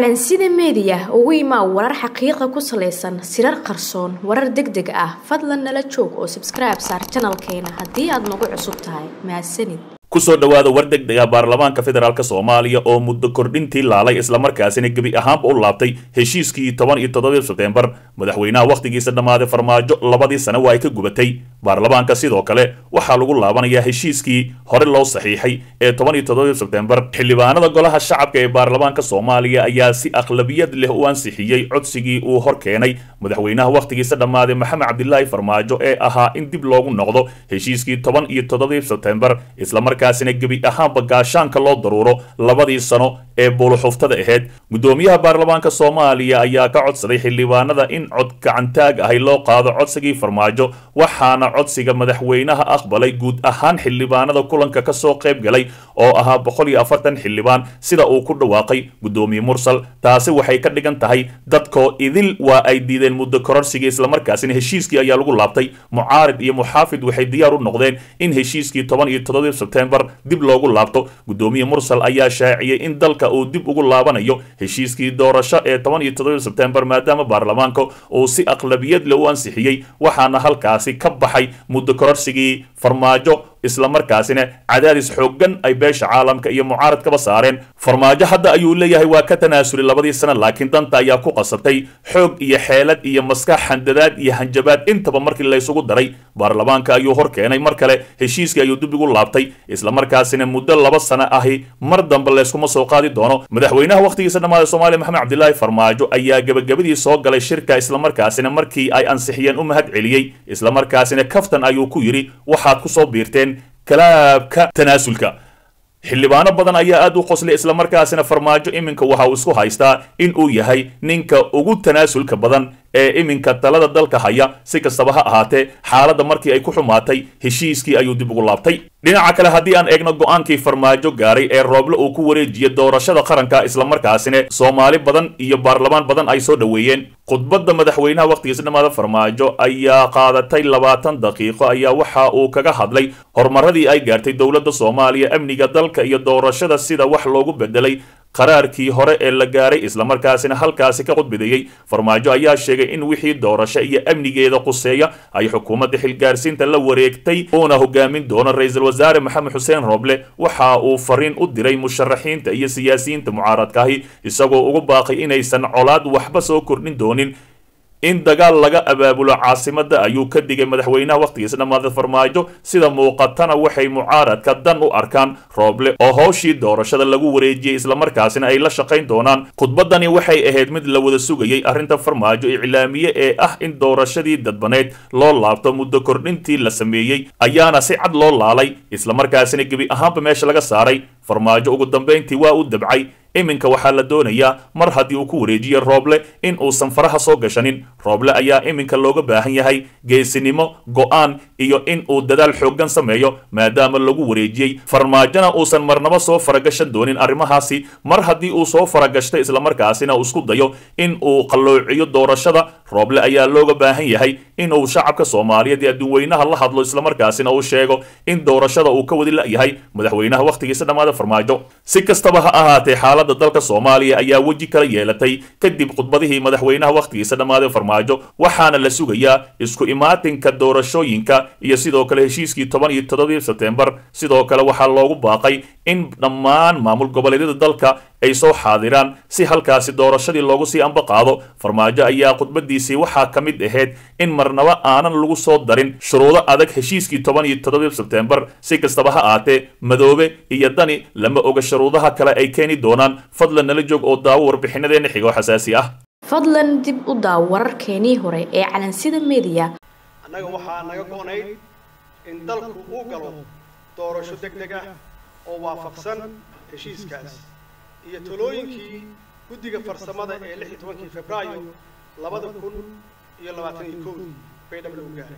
calansida meediya ugu imaa warar xaqiiqa ku salaysan sirar qarsoon warar deg deg ah fadlan nala joog oo sabskribe saar janalkeena haddii aad nagu cusub tahay mahadsanid kusoo dhowaada war deg dega baarlamaanka federaalk soomaaliya oo muddo kordhintii laalay islamarkaasina gebi ahaanba u laabtay heshiiskii toban iyo toddobadii sebtembar madaxweynaha wakhtigiisa dhammaaday farmaajo labadii sane waa ay ka gubatay baarlamaanka sidoo kale waxaa lagu laabanayaa heshiiskii hore loo saxiixay ee toban iyo toddobadii sebtembar xildhibaanada golaha shacabka ee baarlamaanka soomaaliya ayaa si akhlabiyad leh u ansixiyey codsigii uu hor keenay madaxweynaha wakhtigiisa dhammaaday maxamed cabdilaahi farmaajo ee ahaa in dib loogu noqdo heshiiskii toban iyo toddobadii sebtembar islamarkaasina gebi ahaanba gaashaanka loo daruuro labadii sano ee buuluxuftada ahayd guddoomiyaha baarlamaanka soomaaliya ayaa ka codsaday xildhibaanada in cod gacantaag ahay loo qaado codsigii farmaajo waxaana codsiga madaxweynaha aqbalay guud ahaan xildhibaanada kulanka kasoo qayb galay oo ahaa boqol iyo afartan xildhibaan sida uu ku dhawaaqay guddoomiye mursal taasi waxay ka dhigan tahay dadkoo idil waa ay diideen muddo kororsigii islamarkaasina heshiiskii ayaa lagu laabtay mucaarid iyo muxaafid waxay diyaar u noqdeen in heshiiskii toban iyo toddobadii sebtembar dib loogu laabto guddoomiye mursal ayaa shaaciyey in dalka uu dib ugu laabanayo heshiiskii doorasho ee toban iyo toddobadii sebtembar maadaama baarlamaanka uu si aqlabiyad leh u ansixiyey waxaana halkaasi ka baxay muddo kororsigii farmaajo islamarkaasina cadaadis xooggan ay beesha caalamka iyo mucaaradkaba saareen farmaajo hadda ayuu leeyahay waa ka tanaasulay labadii sano laakiin danta ayaa ku qasabtay xoog iyo xeelad iyo maskax handadaad iyo hanjabaad intaba markii laysugu daray baarlamaanka ayuu hor keenay mar kale heshiiskii ayuu dib ugu laabtay islamarkaasina muddo laba sano ahi mar dambe layskuma soo qaadi doono madaxweynaha wakhtigiisa dhammaada soomaaliya maxamed cabdilaahi farmaajo ayaa gebagabadii soo galay shirka islamarkaasina markii ay ansixiyeen u mahad celiyey islamarkaasina kaftan ayuu ku yidhi waxaad kusoo biirteen kalaabka tanaasulka xildhibaano badan ayaa aad u qoslay islamarkaasina farmaajo iminka waxa uu isku haystaa in uu yahay ninka ugu tanaasulka badan ee iminka talada dalka haya si kastaba ha ahaatee xaaladda markii ay ku xumaatay heshiiskii ayuu dib ugu laabtay dhinaca kale haddii aan eegno go-aankii farmaajo gaaray ee rooble uu ku wareejiyey doorashada qaranka islamarkaasina soomaali badan iyo baarlamaan badan ay soo dhoweeyeen khudbadda madaxweynaha wakhtigiisa dhammaada farmaajo ayaa qaadatay labaatan daqiiqo ayaa waxa uu kaga hadlay horumaradii ay gaartay dowladda soomaaliya amniga dalka iyo doorashada sida wax loogu bedelay qaraarkii hore ee la gaaray islamarkaasina halkaasi ka khudbadeeyey farmaajo ayaa sheegay in wixii doorasho iyo amnigeeda quseeya ay xukuumadda xilgaarsiinta la wareegtay uuna hogaamin doono ra-iisul wasaare maxamed xuseen roble waxa uu fariin u diray musharaxiinta iyo siyaasiyiinta mucaaradkaahi isagoo ugu baaqay inaysan colaad waxba soo kordhin doonin in dagaal laga abaabulo caasimadda ayuu ka digay madaxweynaha wakhtigiisa dhammaada farmaajo sida muuqatana waxay mucaaradka dan u arkaan rooble oo howshii doorashada lagu wareejiyey islamarkaasina ay la shaqayn doonaan khudbaddani waxay ahayd mid la wada sugayey arrinta farmaajo iclaamiye ee ah in doorashadii dadbaneyd loo laabto muddo kordhintii la sameeyey ayaana si cad loo laalay islamarkaasina gebi ahaanba meesha laga saaray farmaajo ugu dambayntii waa u dabcay iminka waxaa la doonayaa mar haddii uu ku wareejiye rooble in uusan faraha soo gashanin rooble ayaa iminka looga baahan yahay geesinimo go-aan iyo in uu dadaal xooggan sameeyo maadaama lagu wareejiyey farmaajona uusan marnaba soo faragashan doonin arrimahaasi mar haddii uu soo faragashta islamarkaasina uu isku dayo in uu qalloociyo doorashada rooble ayaa looga baahan yahay in uu shacabka soomaaliyeed ee adduunweynaha la hadlo islamarkaasina uu sheego in doorashada uu ka wadi la-yahay madaxweynaha wakhtigiisa dhammaada farmaajo si kastaba ha ahaatee xaaladda dalka soomaaliya ayaa weji kala yeelatay kadib khudbadihii madaxweynaha wakhtigiisa dhammaaday farmaajo waxaana la sugayaa isku imaatinka doorashooyinka iyo sidoo kale heshiiskii toban iyo toddobadii sebtembar sidoo kale waxaa loogu baaqay in dhammaan maamul goboleedyada dalka ay soo xaadiraan si halkaasi doorashadii loogu sii amba qaado farmaajo ayaa khudbadiisii waxaa ka mid ahayd in marnaba aanan lagu soo darin shuruudo adag heshiiskii toban iyo toddobadii sebtembar si kastaba ha aatee madoobe iyo dani lama oga shuruudaha kale ay keeni doonaan fadlan nala joog oo daawo warbixinadeena xigo xasaasi ah fadlan dib u daaw wararkeenii hore ee calansida meediya annaga waxaa naga go-nayd in dalku uu galo doorasho deg deg ah oo waafaqsan heshiiskaas iyo talooyinkii guddiga farsamada ee lix iyo tobankii febraayo labada kun iyo labaatan iyo kowdii bay dhab lagu gaaray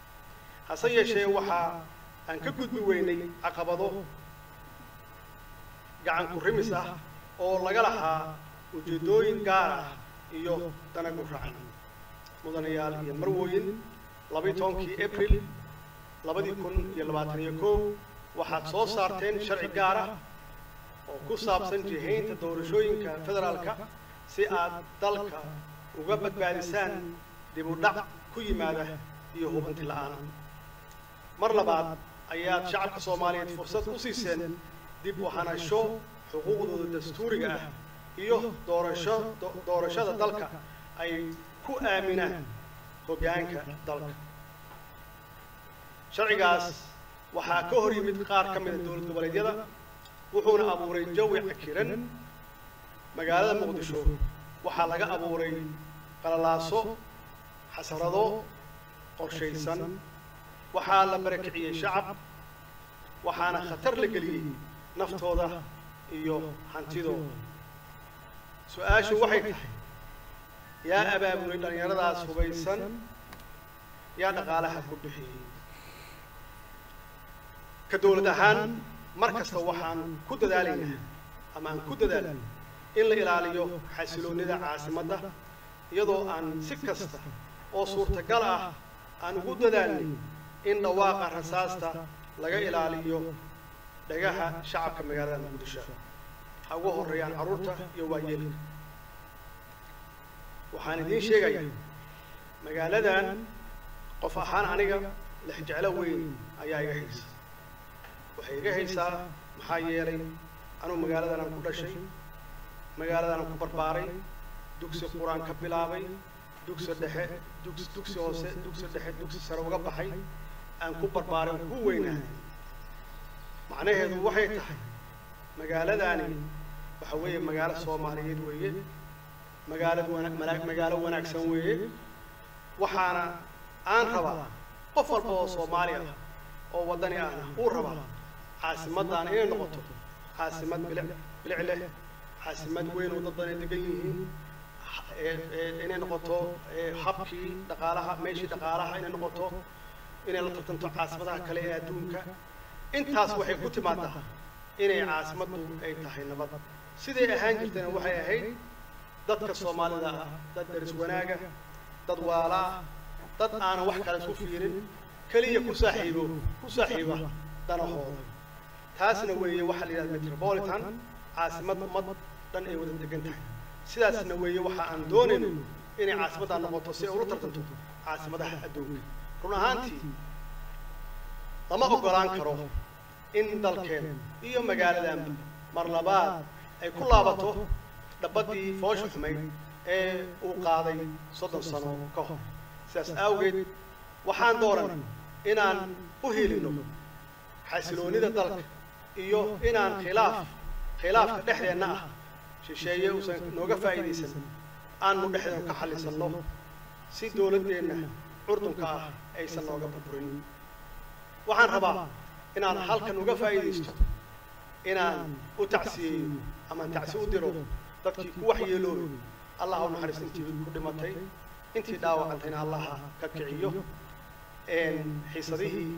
hase yeeshee waxaa aan ka gudbi weynay caqabado gacan ku rimis ah oo laga lahaa ujeeddooyin gaar ah iyo danagu racan mudanayaal iyo marwooyin labayo tobankii abril labadii kun iyo labaatan iyo kow waxaad soo saarteen sharci gaar ah oo ku saabsan jihaynta doorashooyinka federaalka si aad dalka uga badbaadisaan dib u dhac ku yimaada iyo hubanti la'aan mar labaad ayaad shacabka soomaaliyeed fursad u siiseen dib u hanasho xuquuqdooda dastuuriga ah iyo doorasho doorashada dalka ay ku aaminaan hoggaanka dalka sharcigaas waxaa ka hor yimid qaar ka mida dowlad goboleedyada wuxuuna abuuray jawi cakiran magaalada muqdisho waxaa laga abuuray qalalaaso xasarado qorshaysan waxaa la barakiciyey shacab waxaana khatar la geliyey naftooda iyo hantidooda su-aashu waxay tahay yaa abaabulay dhallinyaradaas hubaysan yaa dhaqaalaha ku bixiyey ka dowlad ahaan mar kasta waxaan ku dadaalaynaa ama aan ku dadaalay in la ilaaliyo xasiloonnida caasimadda iyadoo aan si kasta oo suurtagal ah aan ugu dadaalnay in dhawaaqa rasaasta laga ilaaliyo dhagaha shacabka magaalada muqdisho ha ugu horreeyaan carruurta iyo waayeelka waxaan idiin sheegayaa magaaladan qof ahaan aniga lexjeclo weyn ayaa iga haysa waxay iga haysaa maxaa yeelay anugu magaaladanaan ku dhashay magaaladanaan ku barbaaray dugsi qur-aan ka bilaabay dugsi dhexe dugs dugsi hoose dugsi dhexe dugsi sare uga baxay aan ku barbaaray aan ku weynaahay macnaheedu waxay tahay magaaladaani waxa weeye magaalo soomaaliyeed weeye magaalad wana magaalo wanaagsan weeye waxaana aan rabaa qof walba oo soomaali ah oo waddani ahna uu rabaa caasimaddaana inay noqoto caasimad bilic bilic leh caasimad weyn oo dad badan ay degan yihiin inay noqoto habkii dhaqaalaha meeshii dhaqaalaha inay noqoto inay la tartanto caasimadaha kale ee adduunka intaas waxay ku timaadaa inay caasimaddu ay tahay nabad siday ahaan jirtayna waxay ahayd dadka soomaalida ah dad daris wanaaga dad waala ah dad aanan wax kale isku fiirin keliya ku saaxiibo ku saaxiiba danahooda taasna weeye waxaa la yidhahda metropolitan caasimad ummad dhan ay wada degan tahay sidaasna weeye waxa aan doonayno inay caasimaddaa noqoto si ay ula tartanto caasimadaha adduunka run ahaantii lama oggolaan karo in dalkeen iyo magaaladanba mar labaad ay ku laabato dhabaddii foosha xumayd ee uu qaaday soddon sano ka hor sidaas awgeed waxaan dooran inaan u helino xasiloonnida dalka iyo inaan khilaaf khilaafka dhexdeenna ah shisheeye uusan nooga faa'iidaysan aanu dhexdeenu ka xallisanno si dowladdeenna curdunka ah aysan nooga burburin waxaan rabaa inaan halkan uga faa'iidaysto inaan u tacsiyeeyo amaan tacsi u diro dadkii ku waxyeeloobay allah u naxariis intii ku dhimatay intii dhaawacantayna allaha ka kiciyo xiisadihii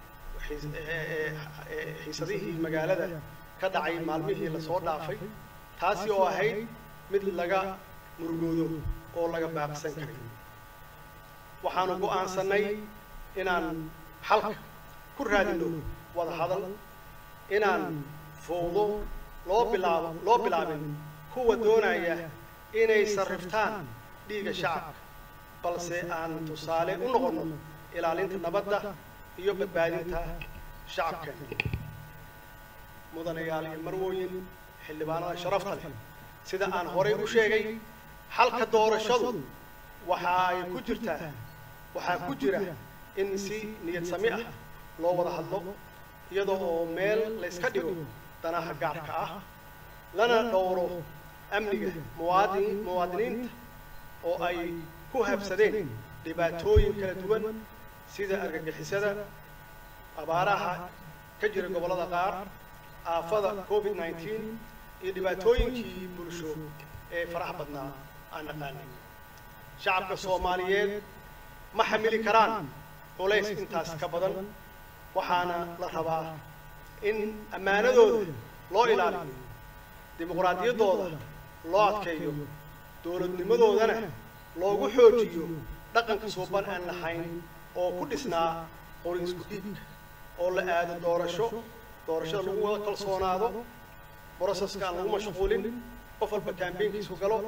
xiisadihii magaalada ka dhacay maalmihii lasoo dhaafay taasi oo ahayd mid laga murugoodo oo laga baaqsan karay waxaanu go'aansannay inaan xalka ku raadino wada hadal inaan fowdo loo bilaabo loo bilaabin kuwa doonaya inay sarriftaan dhiigga shacabka balse aan tusaale u noqonno ilaalinta nabadda iyo badbaadinta shacabkan mudanayaal iyo marwooyin xildhibaanada sharafta leh sida aan horay u sheegay xalka doorashadu waxa ay ku jirtaa waxaa ku jira in si niyad sami ah loo wada hadlo iyadoo oo meel layska dhigo danaha gaarka ah lana dhowro amniga muwaadin muwaadiniinta oo ay ku habsadeen dhibaatooyin kala duwan sida argagixisada abaaraha ka jira gobollada qaar aafada covid nineteen iyo dhibaatooyinkii bulsho ee faraha badnaa aan naqaanay shacabka soomaaliyeed ma xamili karaan culays intaas ka badan waxaana la rabaa in ammaanadooda loo ilaaliyo dimuqraadiyaddooda loo adkeeyo dowladnimadoodana loogu xoojiyo dhaqanka suuban aan lahayn oo ku dhisnaa qori isku dhiibka oo la aado doorasho doorashada lagu wada kalsoonaado broseska aan lagu mashquulin qof walba kaambeynkiisu galo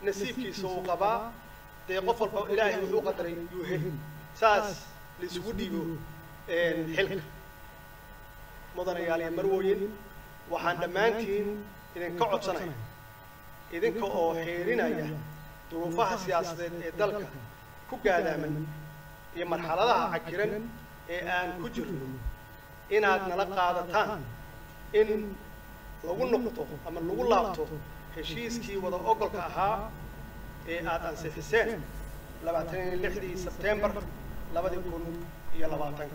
nasiibkiisa uu qabaa dee qof walba ilaahay wuxuu qadaray yuu heli saas laisugu dhiibo xilka mudanayaal iyo marwooyin waxaan dhammaantiin idinka codsanaya idinka oo xeerinaya duruufaha siyaasadeed ee dalka ku gaadaaman iyo marxaladaha cakiran ee aan ku jirno inaad nala qaadataan in lagu noqdo ama lagu laabto heshiiskii wada ogolka ahaa ee aad ansixiseen labaatan iyo lixdii sebtembar labadii kun iyo labaatanka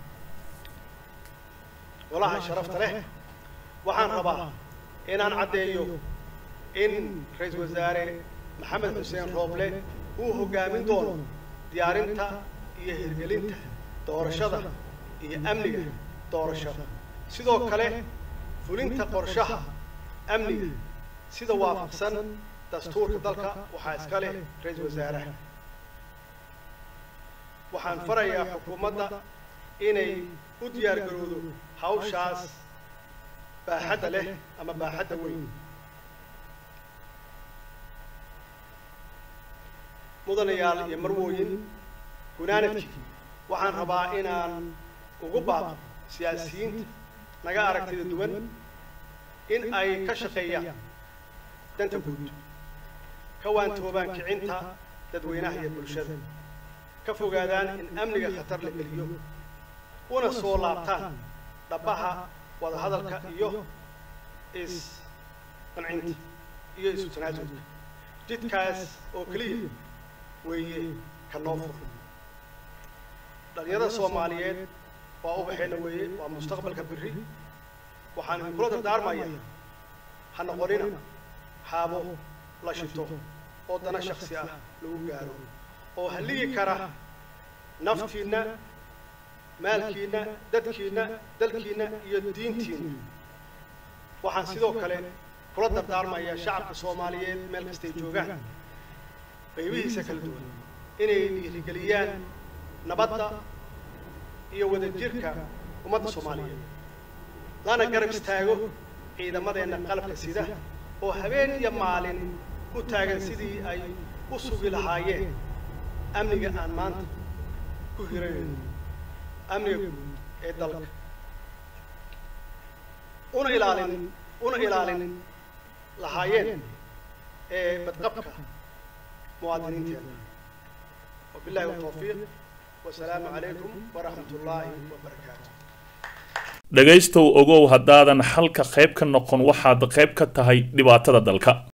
golaha sharafta leh waxaan rabaa inaan caddeeyo in ra-iisul wasaare maxamed xuseen rooble uu hoggaamin doono diyaarinta iyo hirgelinta doorashada iyo amniga doorashada sidoo kale fulinta qorshaha amniga sida waafaqsan dastuurka dalka waxaa iska leh ra-iisul wasaaraha waxaan farayaa xukuumadda inay u diyaar garowdo hawshaas baaxadda leh ama baaxadda weyn mudanayaal iyo marwooyin gunaanadkii waxaan rabaa inaan ugu baaqo siyaasiyiinta naga aragtida duwan in ay ka shaqeeyaan danta guud ka waantoobaan kicinta dadweynaha iyo bulshada ka fogaadaan in amniga khatar la geliyo una soo laabtaan dhabbaha wadahadalka iyo is qancinta iyo isu tanaasulka jidkaas oo keliya weeye ka noo fur dhalinyarada soomaaliyeed waa ubaxeenna weeye waa mustaqbalka berri waxaan idinkula dardaarmaya ha noqonina haabo la shito oo dana shaksi ah lagu gaaro oo halligi kara naftiinna maalkiinna dadkiinna dalkiinna iyo diintiinna waxaan sidoo kale kula dardaarmayaa shacabka soomaaliyeed meel kastay joogaan qaybihiisa kala duwan inay dhiirigeliyaan nabadda iyo wadajirka ummadda soomaaliyeed lana garab istaago ciidamadeenna qalabka sida oo habeen iyo maalin u taagan sidii ay u sugi lahaayeen amniga aan maanta ku hiranayno amniga guud ee dalka una ilaalin una ilaalin lahaayeen ee badqabka muwaadiniinteena wabillahi watawfiiq wasalaamu calaykum waraxmat ullaahi wabarakaatu dhegaystow ogow haddaadan xalka qayb ka noqon waxaad qayb ka tahay dhibaatada dalka